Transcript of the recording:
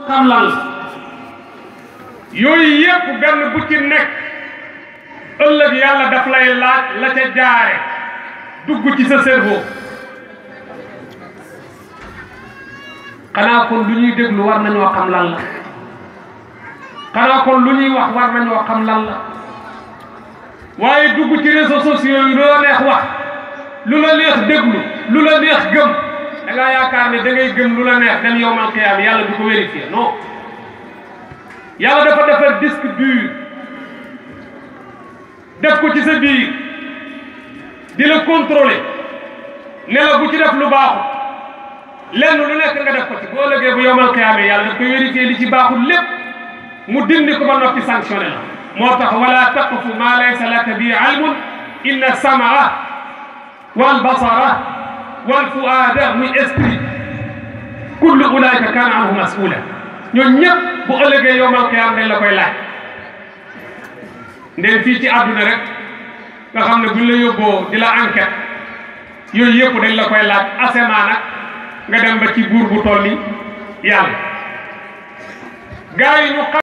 xam lan la yooyu yépp benn bu ci nekk ëllëg yàlla daf lay laaj la ca jaare dugg ci sa cerveau xanaa kon lu ñuy déglu war nañoo xam lan la xanaa kon lu ñuy wax war nañoo xam lan la waaye dugg ci réseaux sociaux yi lu la neex wax lu la neex déglu lu la neex gëm da ngaa yaakaar ne da ngay gëm lu la neex dem yowmal qiyaam yàlla du ko vérifier non yàlla dafa defar disque dur def ko ci sa biir di la contrôler ne la bu ci def lu baaxul lenn lu nekk nga def ko ci boo lëgee bu yowmal qiyaam yàlla daf koy vérifier li ci baaxul lépp mu dindi ko ba noppi sanctionné la moo tax wala taqfu ma laysa laka bi ilmun inna samaa wal basara wal fuaada muy esprit kullu ulaika kaana anhu masula ñooñu ñëpp bu ëllëgee yowmal qiyaam dañ la koy laaj ndeen fii ci àdduna rek nga xam ne buñ la yóbboo di la enquête yooyu yëpp dañ la koy laaj asemaa nag nga dem ba ci buur bu toll ni yàlla gaa yi ñu